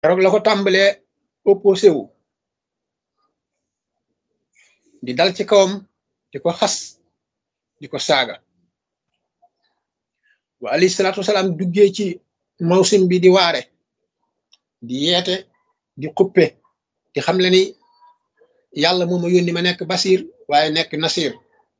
keroog la ko tàmbalee opposé wu di dal ci kawam di ko xas di ko saaga wa alayhi salaatu wasalaam duggee ci mawsim bi di waare di yeete di xuppe di xam le ni yàlla moo ma yónni ma nekk basir waaye nekk nasir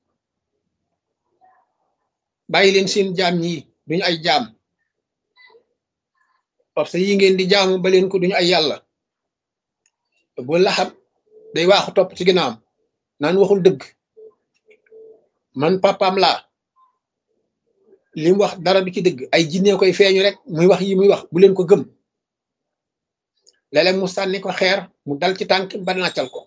bàyyi leen seen jaam ñi duñu ay jaam parce que yi ngeen di jaamu ba leen ko duñu ay yàlla bu laxab day waaxu topp ci ginnaawam naan waxul dëgg man papaam laa li mu wax dara du ci dëgg ay jinne koy feeñu rek muy wax yi muy wax bu leen ko gëm léeg-léeg mu sànni ko xeer mu dal ci tànk ba nàccal ko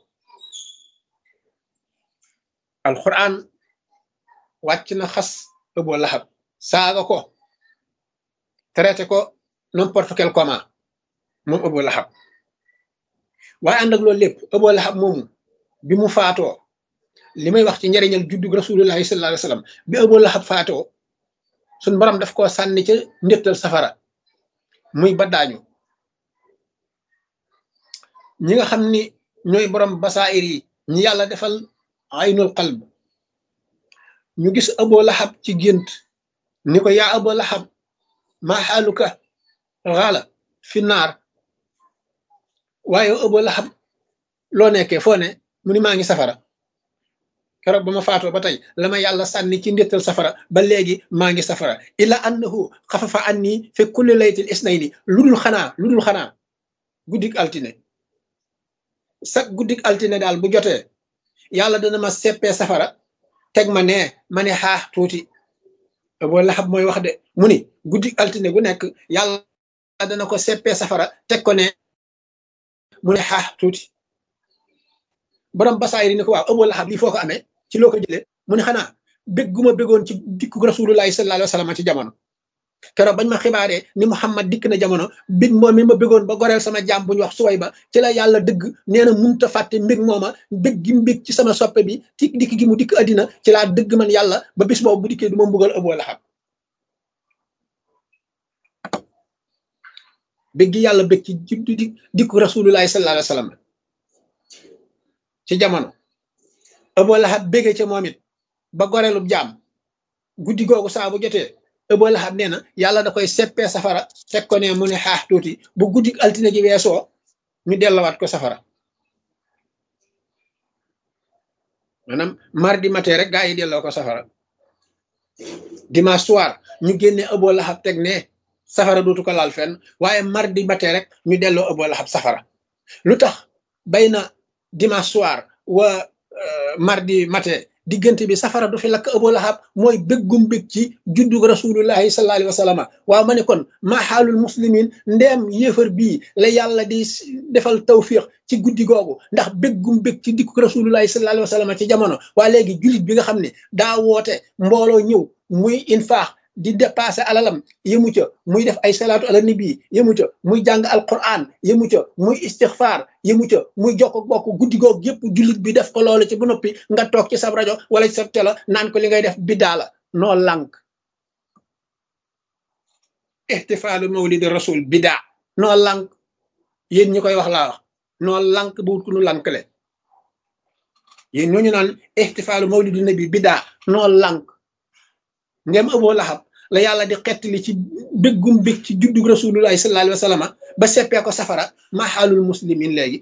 alquran wàcc na xas Abu Lahab saaga ko traité ko n'importe quel comment moom Abu Lahab waaye ànd ak loolu lépp Abu Lahab moomu bi mu faatoo li may wax ci njariñal juddug rasulullahi sallallahu alayhi wasallam bi Abu Lahab faatoo suñ borom daf koo sànni ca ndéttal safara muy baddaañu ñi nga xam ni ñooy borom basaayir yi ñi yàlla defal aynul qalb ñu gis Abu Lahab ci gént ni ko yaa Abu Lahab maa xaaluka xaala fi naar waaye Abu Lahab loo nekkee foo ne mu ni maa ngi safara keroog ba ma faatoo ba tey la ma yàlla sànni ci ndéttal safara ba léegi maa ngi safara illa annahu xafafa anni fi kulli laytil isnayni lu dul xanaa lu dul xanaa guddik altine sax guddik altine daal bu jotee yàlla dana ma seppee safara teg ma nee ma ne xaax tuuti Abu Lahab mooy wax de mu ni guddik altine gu nekk yàlla dana ko seppee safara teg ko ne mu ne xaax tuuti borom basaayir ni ko waaw Abu Lahab lii foo ko amee ci loo ko jëlee mu ne xanaa bég gu ma bégoon ci dikku rasulullahi sallallahu alayhi wa sallam ci jamono keroog bañ ma xibaaree ni Muhammad dikk na jamono bég moom mi ma bégoon ba goreel sama jaam bu ñu wax suway ba ci la yàlla dëgg nee na munta fàtte mbég mooma bég gi mbég ci sama soppe bi ci dikk gi mu dikk addina ci laa dëgg man yàlla ba bis boobu bu dikkee du ma mbugal Abu Lahab bég gi yàlla bég ci di dikku rasulullahi sallallahu alayhi wa sallam ci jamono Abu Lahab bége ca moom it ba goreelub jaam guddi googu saa bu jotee Abu Lahab nee na yàlla da koy seppee safara teg ko ne mu ne xaax tuuti bu guddi altine ji weesoo ñu dellawaat ko safara maanaam mardi matin rek gaa yi delloo ko safara dimanche soir ñu génne Abu Lahab teg ne safara dootu ko laal fenn waaye mardi matin rek ñu delloo Abu Lahab safara lu tax bay na dimanche soir wa mardi matin diggante bi safara du fi lakk Abu Lahab mooy béggum bég ci juddug rasulullahi sallallahu alayhi wa sallam waaw ma ne kon maa xaalul muslimin ndeem yéefar bii la yàlla di defal tawfiq ci guddi googu ndax béggum bég ci dikku rasulullahi sallallahu alayhi wa sallam ci jamono waa léegi jullit bi nga xam ne daa woote mbooloo ñëw muy infaax di dépassé alalam yëmu ca muy def ay salaatu ala nabi yëmu ca muy jàng alquran yëmu ca muy istixfaar yëmu ca muy jokk bokk guddi goog yëpp jullit bi def ko loolu ci bu noppi nga toog ci sab rajo wala ci sab télé naan ko li ngay def biddaa la noo lànk ihtifaalu mawlidi rasul biddaa noo lànk yéen ñi koy wax laa wax noo lànk bu wut ku nu lànkle yéen ñooñu naan ihtifaalu mawlidi nabi biddaa noo lànk ndem Abu Lahab la yàlla di xettali ci béggum bég ci juddug rasulullahi sallallahu alayhi wa sallam ba seppee ko safara ma xaalul muslimin léegi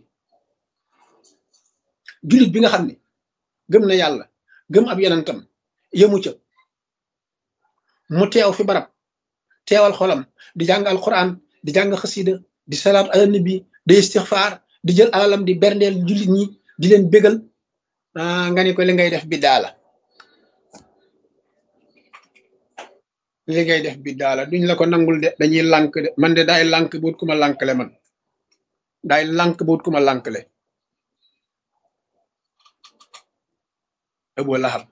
jullit bi nga xam ne gëm na yàlla gëm ab yonentam yëmu ca mu teew fi barab teewal xolam di jàng alquran di jàng xasida di salaatu ala nabi di istixfaar di jël alalam di berndeel jullit ñi di leen bégal nga ni ko li ngay def bi daala li ngay def bi daala duñ la ko nangul de dañuy lànk de man de daay lànk buut ku ma lànkle man daay lànk buut ku ma lànkle Abu Lahab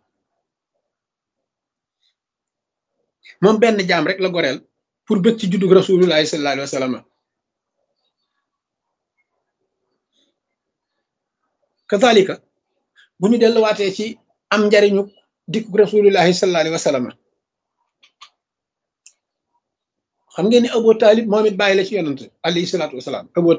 moom benn jaam rek la goreel pour bëgg ci juddug rasulullahi sallallahu alayhi wa sallam kazalika bu ñu delluwaatee ci am njariñu dikkug rasulullahi sallallahu alayhi wa sallam xam ngeen ni Abu Talib moom it bàyyi la ci yonante alayhi salaatu wasalaam Abu